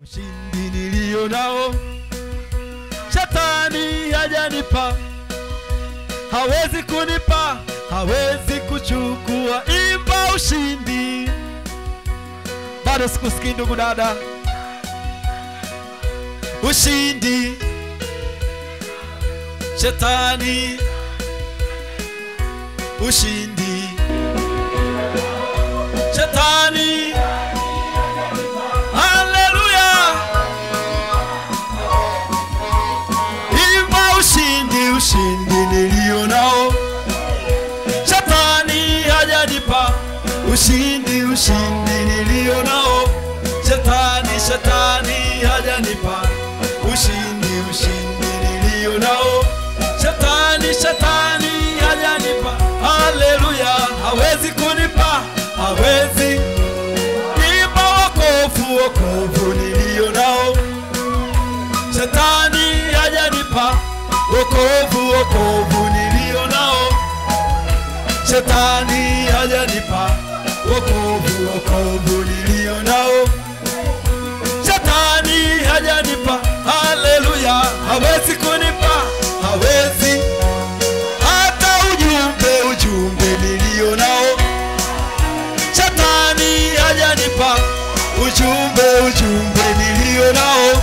ushindi nilio nao shetani hajanipa hawezi kunipa hawezi kuchukua imba ushindi bado sikusikii ndugu dada ushindi shetani ushindi shetani haleluya imba ushindi ushindi nilio nao shetani hajanipa ushindi ushindi nilio nao shetani shetani hajanipa ushindi ushindi nilio nao shetani shetani hajanipa haleluya hawezi kunipa hawezi imba wokovu wokovu nilio nao shetani hajanipa wokovu wokovu nilio nao shetani hajanipa wokovu wokovu nilio nao shetani hajanipa haleluya hawezi kunipa hawezi hata ujumbe ujumbe nilio nao shetani hajanipa ujumbe ujumbe nilio nao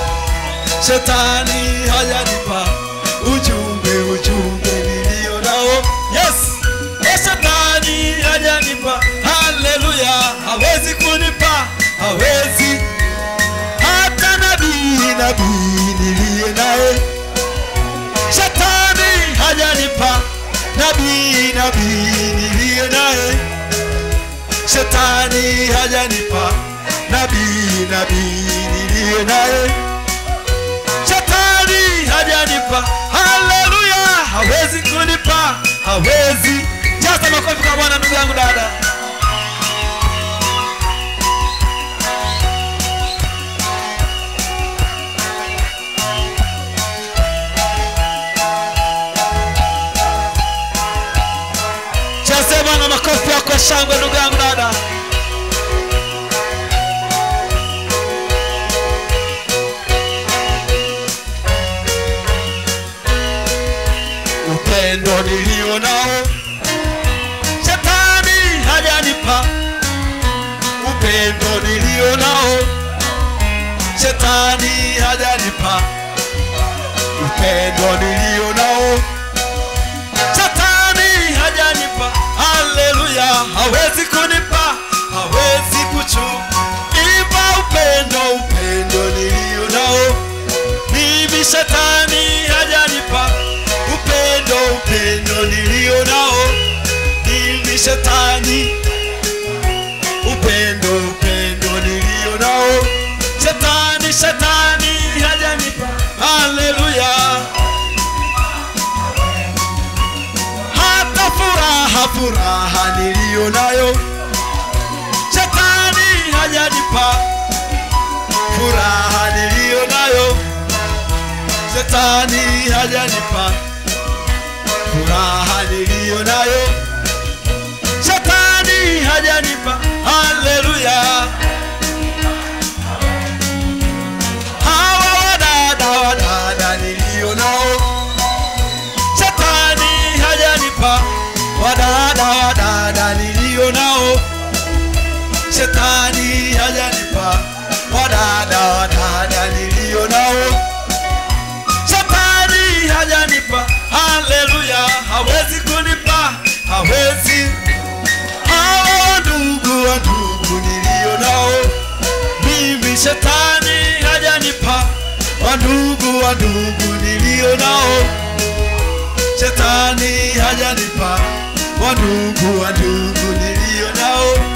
shetani hajanipa ujumbe ujumbe nilio nao yes Eh, shetani hajanipa haleluya hawezi kunipa hawezi hata nabii nabii niliye naye shetani hajanipa nabii nabii niliye naye shetani hajanipa nabii nabii niliye naye shetani hajanipa haleluya hawezi kunipa hawezi jaza makofi kwa bwana ndugu yangu dada jaze bwana makofi yako ya shangwe ndugu yangu dada upendo nilio nao shetani hajanipa upendo nilio nao shetani hajanipa upendo nilio nao shetani hajanipa haleluya hawezi kunipa hawezi kuchu ipa upendo upendo nilio nao mimi shetani hajanipa upendo upendo nilio nao mimi shetani upendo upendo nilio nao shetani shetani hajanipa haleluya hata furaha furaha nilio nayo shetani hajanipa furaha nilio nayo shetani hajanipa furaha nilio nayo shetani hajanipa haleluya hawa wadada wadada nilio nao shetani hajanipa wadada wadada nilio nao shetani hajanipa wadada wadada nilio nao shetani hajanipa haleluya hawezi kunipa hawezi hawa ndugu wa ndugu nilio nao mimi shetani hajanipa wandugu wa ndugu nilio nao shetani hajanipa wandugu wa ndugu nilio nao